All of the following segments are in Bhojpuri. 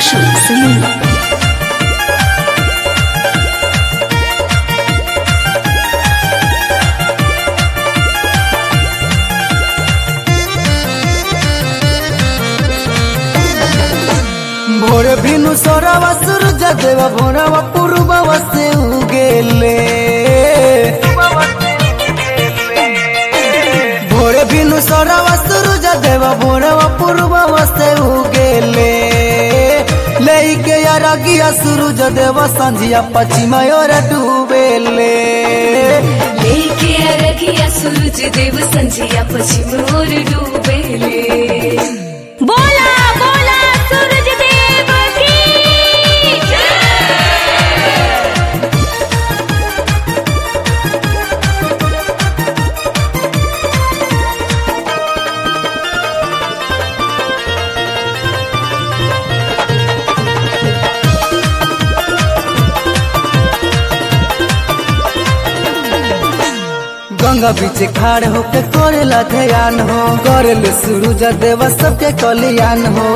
Marshall Singh. भोर भिनु सोरवा सूरज देव भोरवा पूर्ववा से उगेले भोर भिनु सोरवा सूरज देव भोरवा पूर्ववा से उगेले लेके अरगिया सूरज देव संझिया पश्चिम ओर डूबेले लेके अरगिया सूरज देव संझिया पश्चिम ओर डूबेले बोला बोला सूरज देव की गंगा बीच खाड़ होके करेला ध्यान हो करेले सूरज देव सबके कल्याण हो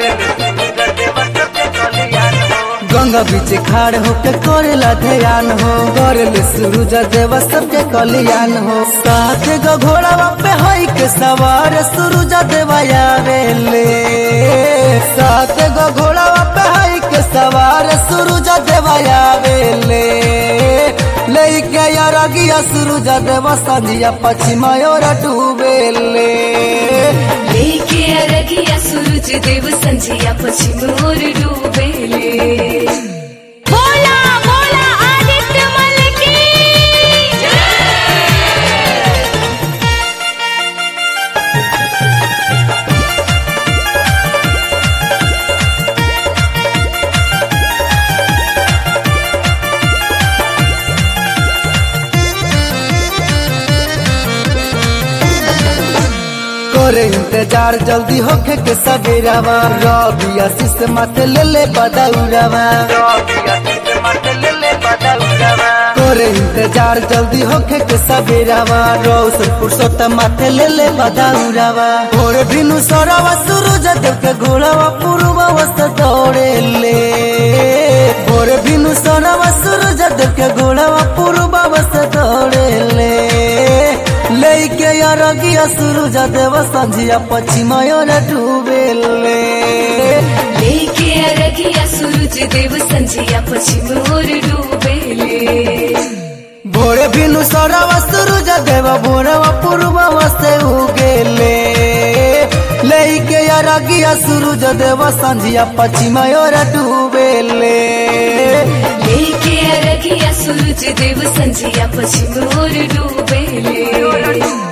गंगा बीच खाड़ होके करेला ध्यान हो करेले सूरज देव सबके कल्याण हो साथ गो घोड़ा पे हई के सवार सूरज देव आवेले साथ गो घोड़ा पे हई के सवार सूरज देव आवेले लेके अरगिया सूरज देव संझिया पश्चिम ओर डूबेले लेके अरगिया सूरज देव संझिया पश्चिम ओर डूबेले बोला बोला आदित्य मल की करे इंतजार जल्दी होके के सवेरावा रवि आशीष माथे ले ले बदौरावा करे इंतजार जल्दी होके के सवेरावा रौशन पुरुषोत्तम माथे ले ले बदौरावा भोर भिनु सौरावा सूरज देव के घोड़ावा पूर्वा वस्त दौड़े ले भोर भिनु सौरावा सूरज देव के घोड़ावा पूर्वा वस्त दौड़े ले लेके अरगिया सूरज देव संझिया पश्चिम ओर डूबेले लेके अरगिया सूरज देव संझिया पश्चिम ओर डूबेले भोरे भिनु सौरवा सूरज देव भोरवा पूर्ववा से उगेले लेके अरगिया सूरज देव संझिया पश्चिम ओर डूबेले लेके अरगिया सूरज देव संझिया पश्चिम ओर डूबेले